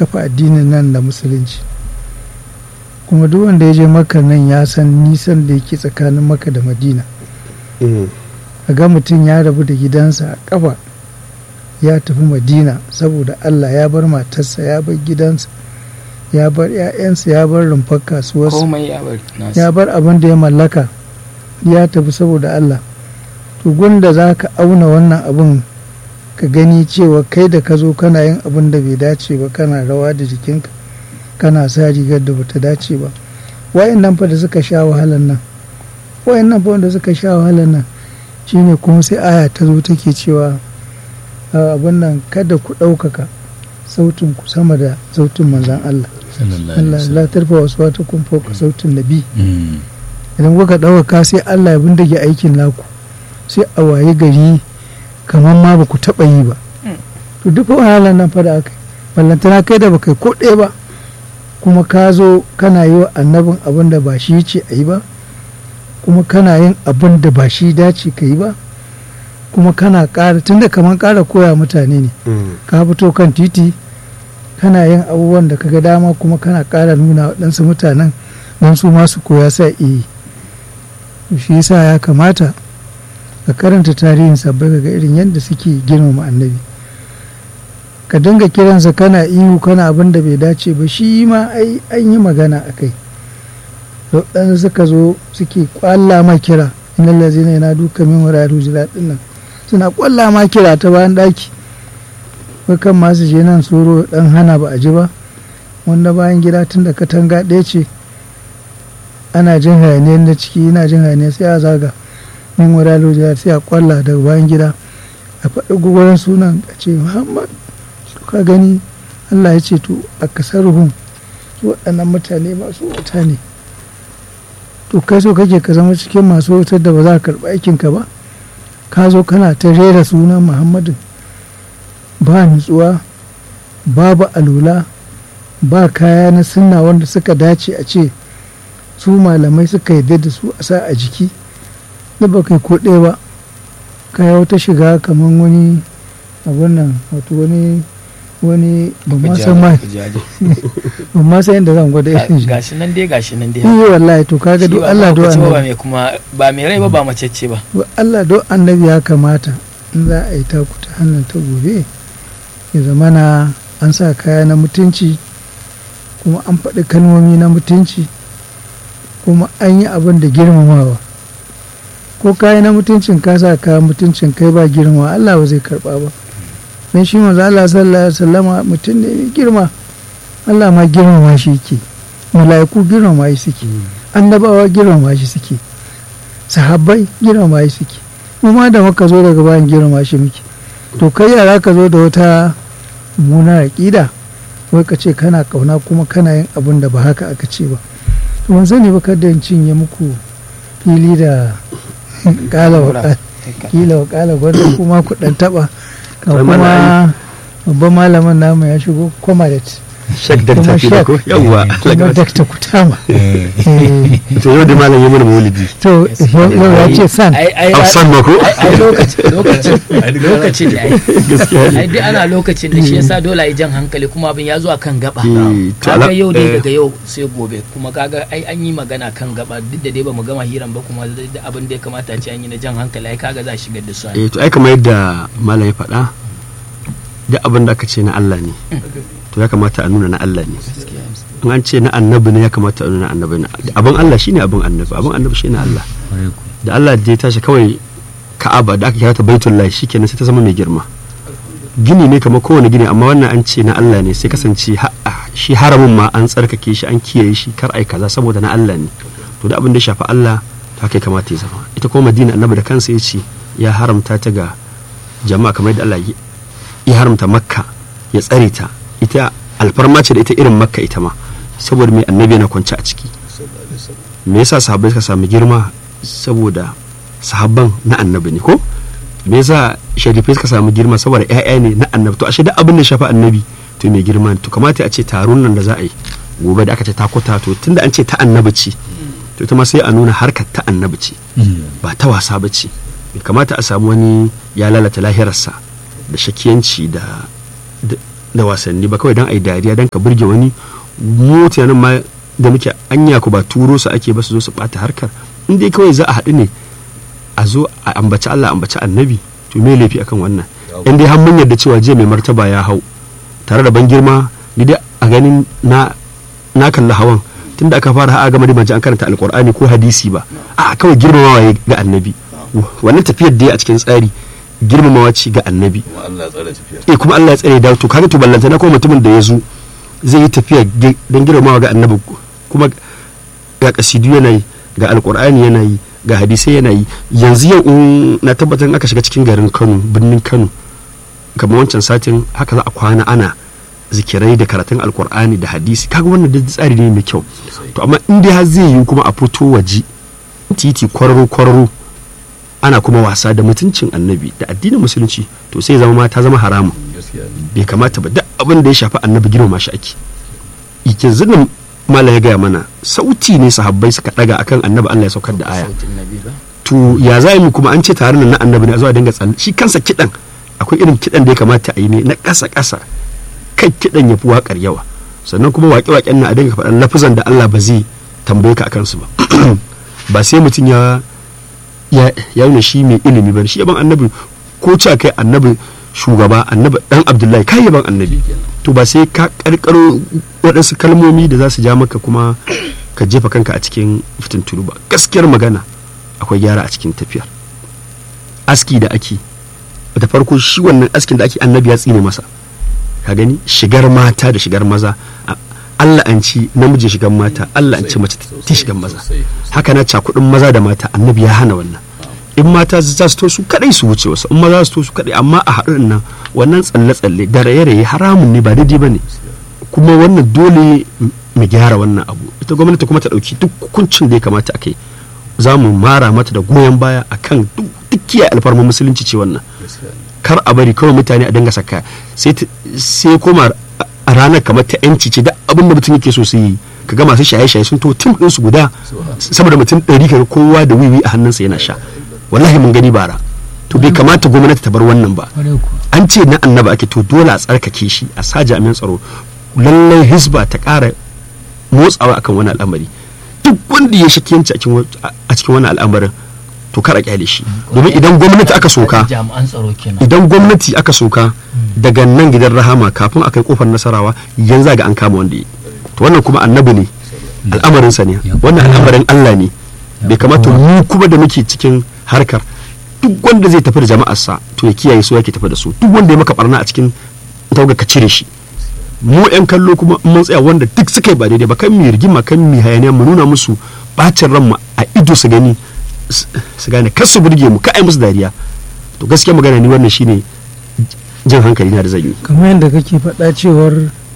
kafa addinin nan da musulunci kuma duk wanda ya je maka nan ya san nisan da yake tsakanin maka da madina a ga mutum ya rabu da gidansa a kafa ya tafi madina saboda allah ya bar matarsa ya bar gidansa ya bar 'ya'yansa ya bar rumfar kasuwarsa komai ya bar nasu ya bar abin da ya mallaka ya tafi saboda Allah to gunda za ka auna wannan abin ka gani cewa kai da ka zo kana yin abin da bai dace ba kana rawa da jikinka kana sa rigar da bata dace ba wayannan fa da suka sha wahalan nan wayannan fa wanda suka sha wahalan nan shine kuma sai aya ta zo take cewa a, abin nan kada ku ɗaukaka sautin ku sama da sautin manzan Allah Allah la tarfa wasu wata kun fauka sautin nabi idan kuka ɗaukaka sai Allah ya bindige aikin naku sai a waye gari kamar ma ba ku taɓa yi ba to duk wahalar nan fa da aka yi ballantana kai da baka yi ko ɗaya ba kuma ka zo kana yi wa annabin abin da ba shi ce a yi ba kuma kana yin abin da ba shi dace ka yi ba kuma kana ƙara tunda kamar ƙara koya mutane ne ka fito kan titi kana yin abubuwan da kaga dama kuma kana ƙara nuna waɗansu mutanen don su masu koya sa iya shi yasa ya kamata ka karanta tarihin sabbai ga irin yadda suke girmama annabi ka dinga kiransa kana ihu kana abin da bai dace ba shi ma ai an yi magana a kai waɗansu suka zo suke kwalla ma kira inna lazina yana duka min wura rujula ɗin nan suna kwalla ma kira ta bayan ɗaki kan masu je nan tsoro ɗan hana ba a ji ba wanda bayan gida tun da katanga ɗaya ce ana jin hayaniyar na ciki yana jin hayaniyar sai a zaga min wura rujula sai a kwalla daga bayan gida a faɗi gwagwaran sunan a ce muhammad ka gani allah ya ce to a kasar ruhun su waɗannan mutane masu wuta ne to kai so kake ka zama cikin masu wutar da ba za ka karɓi aikinka ba ka zo kana ta rera sunan muhammadin ba nutsuwa babu alula ba kaya na sunna wanda suka dace a ce su malamai suka yarda da su a sa a jiki da ba kai ko ɗaya ba kaya wata shiga kamar wani abun nan wato wani wani ba ma san ma ba ma san yadda zan gwada irin shi gashi nan dai gashi nan dai yi wallahi to kaga do Allah do ba annabi mai kuma ba mai rai ba ba macece ba do Allah do annabi ya kamata in za a yi taku ta hannun ta gobe ya zamana an sa kaya na mutunci kuma an faɗi kalmomi na mutunci kuma an yi abin da girmamawa ko kaya na mutuncin ka sa kaya mutuncin kai ba girma Allah ba zai karba ba don shi manzo Allah sallallahu alaihi wasallama mutum ne mai girma Allah ma girmama shi yake mala'iku girmama shi suke annabawa girmama shi suke sahabbai girmama shi suke mu ma da muka zo daga bayan girmama shi muke to kai yara ka zo da wata mummunar aƙida wai ka ce kana kauna kuma kana yin abin da ba haka aka ce ba to ban sani ba kada in cinye muku fili da kala wa kila wa kala gwanda kuma ku dan taba ka Kai kuma mana babban malamin namu ya shigo comrade shak da kuma tafi da shek ko yawwa kuma dakta kutama Eh, to yau da malam ya mana maulidi to yau yau ya ce san ai ai afsan ma ko ai ai lokacin lokacin lokacin da ai gaskiya ne ai duk ana lokacin da shi yasa dole ai jan hankali kuma abin ya zo a kan gaba Eh, to kaga ala- yau dai eh. daga yau sai gobe kuma kaga ai an yi magana kan gaba duk da dai ba mu gama hiran ba kuma da abin da ya kamata a ce an yi na jan hankali ai kaga za a shigar da su ai eh to ai kamar yadda malam ya faɗa duk abin da aka ce na Allah ne to ya kamata a nuna na Allah ne in an ce na annabi ne ya kamata a nuna na annabi ne abin Allah shine abin annabi abin annabi shine Allah da Allah da ya tashi kawai Ka'aba da aka kira ta Baitullah shikenan sai ta zama mai girma gini ne kamar kowane gini amma wannan an ce na Allah ne sai kasance ha- ah, shi haramin ma an tsarkake shi an kiyaye shi kar ai kaza saboda na Allah ne to da abin da ya shafi Allah to haka ya kamata ya zama ita kuma Madina annabi da kansa ya ce ya haramta ta ga jama'a kamar yadda Allah ya- ya haramta Makka ya tsare ta ita alfarma ce da ita irin Makka ita ma saboda mai annabi yana kwance a ciki me yasa sahabbai suka samu girma saboda sahabban na annabi ne ko me yasa sharifai suka samu girma saboda ƴaƴa ne na annabi to ashe duk abin da ya shafi annabi to mai girma ne. to kamata a ce taron nan da za a yi gobe da aka ce takuta to tunda an ce ta annabi ce to ita ma sai a nuna harkar ta annabi ce ba ta wasa ba ce bai kamata a samu wani ya lalata lahirarsa da shakiyanci da da da wasanni ba kawai don a yi dariya don ka burge wani mutanen ma da muke anya ku ba turo su ake ba su zo su bata harkar in dai kawai za a haɗu ne a zo a ambaci Allah ambaci annabi to me laifi akan wannan in dai har mun yarda cewa jiya mai martaba ya hau tare da ban girma ni dai a ganin na na kalli hawan tunda aka fara ha'a gama da ban ji an karanta alkur'ani ko hadisi ba a kawai girmamawa ya ga annabi wannan tafiyar da ya a cikin tsari girmamawa ce ga annabi kuma Allah ya tsare tafiyar eh kuma Allah ya tsare da to kaga to ballanta na kuma mutumin da ya zo zai yi tafiya ge- don girmamawa ga annabi kuma ga kasidu yana yi ga alkur'ani yana yi ga hadisai yana yi yanzu yau in na tabbatar in aka shiga cikin garin Kano birnin Kano kamar wancan satin haka za a kwana ana zikirai da karatun alkur'ani da hadisi kaga wannan duk tsari ne mai kyau to amma in dai har zai yi kuma a fito waje titi kwararo kwararo ana kuma wasa da mutuncin annabi da addinin musulunci to sai zama ma ta zama haramun gaskiya ne bai kamata ba duk abin da ya shafi annabi girmama shi ake yanzu nan malam ya gaya mana sauti ne sahabbai suka daga akan annabi Allah ya saukar da aya sautin nabi ba to ya za mu kuma an ce tare nan na annabi ne a zuwa dinga tsalle shi kansa kidan akwai irin kidan da ya kamata a yi ne na ƙasa ƙasa kai kidan ya fi waƙar yawa sannan kuma waƙe-waƙen na a dinga faɗan lafizan da Allah ba zai tambaye ka akan su ba ba sai mutum ya ya ya nuna shi mai ilimi ba shi yaban annabi ko cewa kai annabi shugaba annabi dan abdullahi kai yaban annabi to ba sai ka karkaro waɗansu kalmomi da za su ja maka kuma ka jefa kanka a cikin fitintunu ba gaskiyar magana akwai gyara a cikin tafiyar aski da ake da farko shi wannan askin da ake annabi ya tsine masa ka gani shigar mata da shigar maza a- Allah an ci namiji shigar mata Allah an ci mace ta shigar maza sosai haka na cakudin maza da mata annabi ya hana wannan in mata za su to su kadai su wuce wasu in maza su to su kadai amma a haɗin nan wannan tsalle-tsalle da raye-raye haramun ne ba daidai ba ne kuma wannan dole mu gyara wannan abu ita gwamnati kuma ta ɗauki duk hukuncin da ya kamata a kai za mu mara mata da goyon baya akan duk duk kiyaye alfarmar musulunci ce wannan gaskiya ne kar a bari kawai mutane a dinga saka sai ta- sai koma a ranar kamar ta yanci ce da abin da mutum yake so su yi kaga masu shaye-shaye sun to tim ɗinsu guda saboda mutum ɗari kaga kowa da wiwi a hannunsa yana sha wallahi mun gani bara to bai kamata gwamnati ta bar wannan ba kwarai kuwa an ce na annaba ake to dole a tsarkake shi a sa jami'an tsaro lallai hisba ta ƙara motsawa akan wani al'amari duk wanda ya shakiyanci a cikin wa- a cikin wani al'amarin to kar a kyale shi domin idan gwamnati aka soka jami'an tsaro kenan idan gwamnati aka soka daga nan gidan rahama kafin a kai kofar nasarawa yanzu ga an kama wanda ya yi. to wannan kuma annabi ne al'amarinsa ne wannan al'amarin Allah ne bai kamata mu kuma da muke cikin harkar duk wanda zai tafi da jama'arsa to ya kiyaye su yake tafi da su duk wanda ya maka barna a cikin tauga ka cire shi mu yan kallo kuma in mun tsaya wanda duk suka yi ba daidai ba kan mu rigima kan mu hayaniya mu nuna musu bacin ranmu a ido su gani s- su gane kar su burge mu ka ai musu dariya to gaskiya magana ni wannan shine jin hankali na da zan yi kamar yadda kake faɗa cewar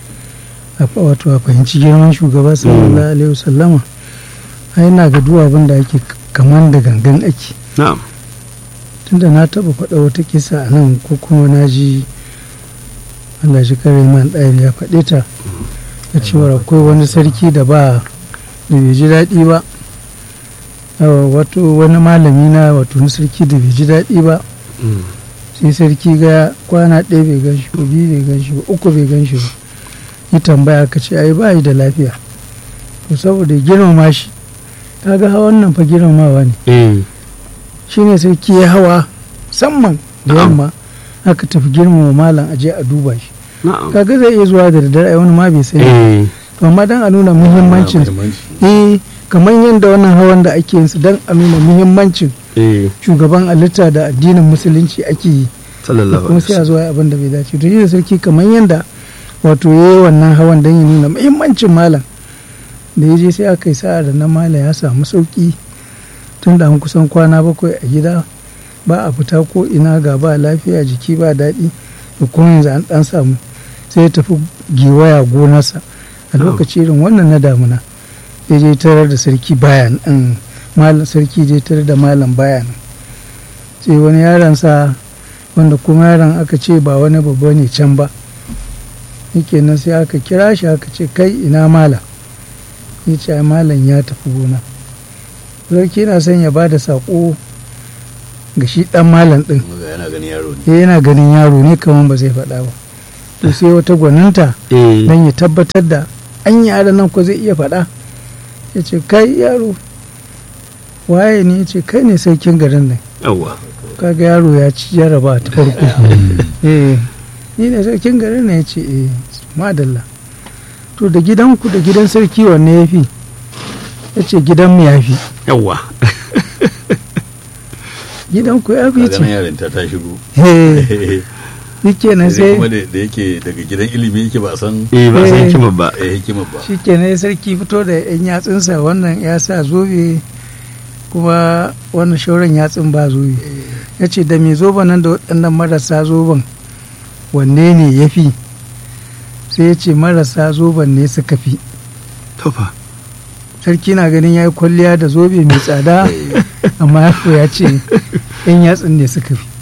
a fa- wato a fahimci girman shugaba sallallahu alaihi wasallama ai na ga duk abin da ake kamar da gangan ake na'am tunda na taɓa faɗa wata kisa a nan ko kuma na ji Allah shi kare man ɗayar ya faɗe ta da cewar akwai wani sarki da ba da bai ji daɗi ba Awa, wato wani malami na wato wani sarki da bai ji daɗi ba Mm. sai sarki ga kwana ɗaya bai gan shi ba biyu bai gan shi ba uku bai gan shi ba yi tambaya ka ce ai ba yi da lafiya to saboda ya girmama shi kaga hawan nan fa girmamawa ne eh shine sarki ya hawa musamman da Na'am. yamma aka tafi girmama malam aje a duba shi na'am kaga zai iya zuwa da daddare ai wani ma bai sani eh to amma dan a nuna muhimmancin eh kamar yadda wannan hawan da ake yin su dan a nuna muhimmancin eh shugaban halitta da addinin musulunci ake yi sallallahu kuma alaihi sai a wasallam zuwa abin da bai dace to shi da sarki kamar yadda wato ya yi wannan hawan don ya nuna muhimmancin malam da ya je sai aka yi sa'a da na malam ya samu sauki tun da an kusan kwana bakwai a gida ba a fita ko ina ga ba lafiya jiki ba daɗi da kuma yanzu an ɗan samu sai ya tafi gewaya gonarsa a lokaci irin wannan na damuna ya je tarar da sarki bayan malam sarki je tarar da malam bayan sai wani yaron sa wanda kuma yaron aka ce ba wani babba ne can ba yake nan sai aka kira shi aka ce kai ina malam ya ce ai malam ya tafi gona sarki na son ya ba da saƙo ga shi ɗan malam ɗin yana ganin yaro ne ya yana ganin yaro ne kamar ba zai faɗa ba to sai wata gwaninta eh don ya tabbatar da an yaran nan ko zai iya faɗa ya ce kai yaro waye ne ya ce kai ne sarkin garin nan yawa kaga yaro ya ci jaraba ta farko eh ni ne sarkin garin nan ya ce eh madalla to da gidanku da gidan sarki wanne ya fi ya ce gidanmu ya fi yawa gidanku ya fi kaga nan ce yarinta ta shigo eh shikenan sai sai kuma da da yake daga gidan ilimi yake ba a san eh ba san Eh. hikima ba eh, hikimar ba shikenan sarki fito da yan yatsunsa wannan ya sa zobe kuma wannan shauran yatsun ba zobe ya ce da mai zoben nan da waɗannan marasa zoben wanne ne ya fi sai ya ce marasa zoben ne suka fi tofa sarki na ganin ya yi kwalliya da zobe mai tsada amma yaro ya ce yan yatsun ne suka fi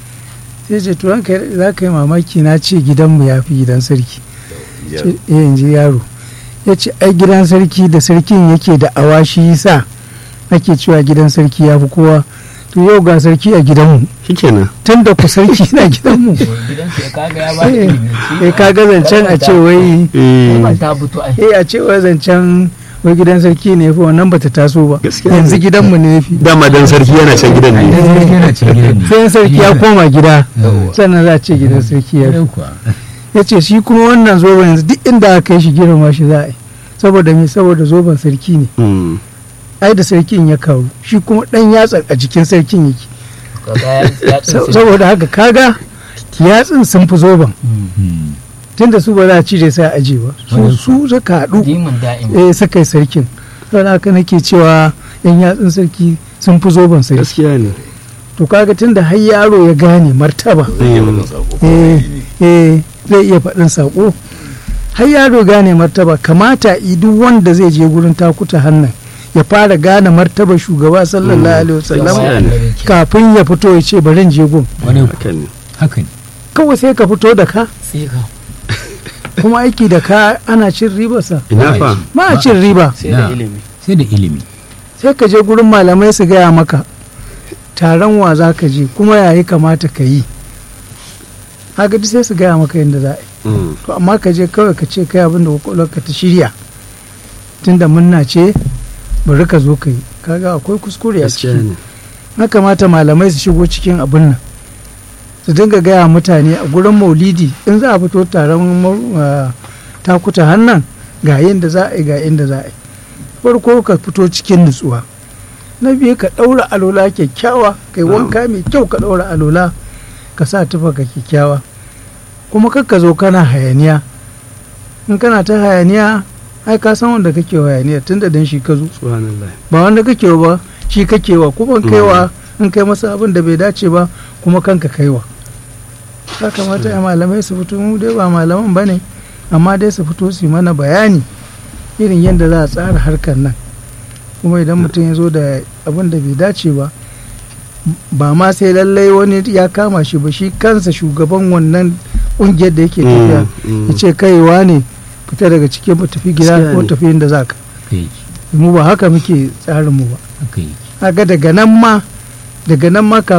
sai ce to ranka ya daɗe, za ka yi mamaki na ce gidanmu ya fi gidan sarki Ya- ce eh in ji yaro ya ce ai gidan sarki da sarkin yake da awashi yasa ake cewa gidan sarki ya fi kowa to yau ga sarki a gidanmu shikenan tun da ku sarki na gidanmu gidansu ya kaga ya ba da eh ilimi eh, ka ga zancen a ce wai eh Kalmar ta fito ai eh a ce wai zancen wai gidan sarki ne fi wannan bata taso ba Gaskiya yanzu ne. gidanmu ne ya fi dama dan sarki yana can gidan ne yana cikin gidan ne sai sarki ya koma gida Yawwa. sannan za a ce gidan sarki ya Gidan fi kuwa. ya ce shi kuma wannan zoben yanzu duk inda aka kai shi girma shi za a yi saboda me saboda zoben sarki ne Mm. ai da sarkin ya kawo shi kuma dan yatsan a jikin sarkin yake kaga ya ya Sa- tsinsi saboda haka kaga yatsun sun fi zoben Hmm. tunda su ba za a cire sai a aje ba su Wannan su suka haɗu dimin da'im eh suka yi sarkin don haka nake cewa yan yatsun sarki sun fi zoben sarki gaskiya ne to kaga tunda har yaro ya gane martaba zai iya faɗin sako ko eh ne eh zai iya faɗin saƙo har yaro gane martaba kamata i duk wanda zai je gurin takuta hannun ya fara gane martaba shugaba sallallahu alaihi wasallam Gaskiya ne. kafin ya fito ya ce bari in je gun Wani haka ne haka ne kawai sai ka fito da ka sai ka kuma aiki da ka ana cin ribarsa ina fa ma a cin riba sai da Na. ilimi sai da ilimi sai ka je gurin malamai su gaya maka taron wa za ka je kuma yayi kamata ka yi haka duk sai su gaya maka yadda za a yi Mm. to amma ka je kawai ka ce kai abin da kwakwalwarka ta shirya tunda munna ce bari ka zo ka yi kaga akwai kuskure a gaskiya ciki ne na kamata malamai su shigo cikin abin nan su dinga gaya mutane a gurin maulidi in za a fito taron mau- ah, takuta hannan ga yadda za a yi ga yadda za a yi farko ka fito cikin nutsuwa na biyu ka ɗaura alola kyakkyawa kai wanka mai kyau ka ɗaura alola ka sa tufa ka kyakkyawa kuma kakka zo kana hayaniya in kana ta hayaniya ai ka san wanda kake wa hayaniya tunda dan shi ka zo subhanallah ba wanda kake wa ba shi kake wa kuma in kaiwa in kai masa abin da bai dace ba kuma kanka kaiwa ya kamata ya malamai su fito mu dai ba malaman ba ne amma dai su fito su yi mana bayani irin yadda za a tsara harkar nan kuma idan mutum ya zo da abin da bai dace ba ba ma sai lallai wani ya kama shi ba shi kansa shugaban wannan kungiyar da yake tafiya Mm, mm. ya ce kaiwa ne fita daga cikin mu tafi gida Gaskiya ko ne. tafi inda za ka haka yake mu ba haka muke tsarin mu ba haka yake kaga daga nan ma daga nan ma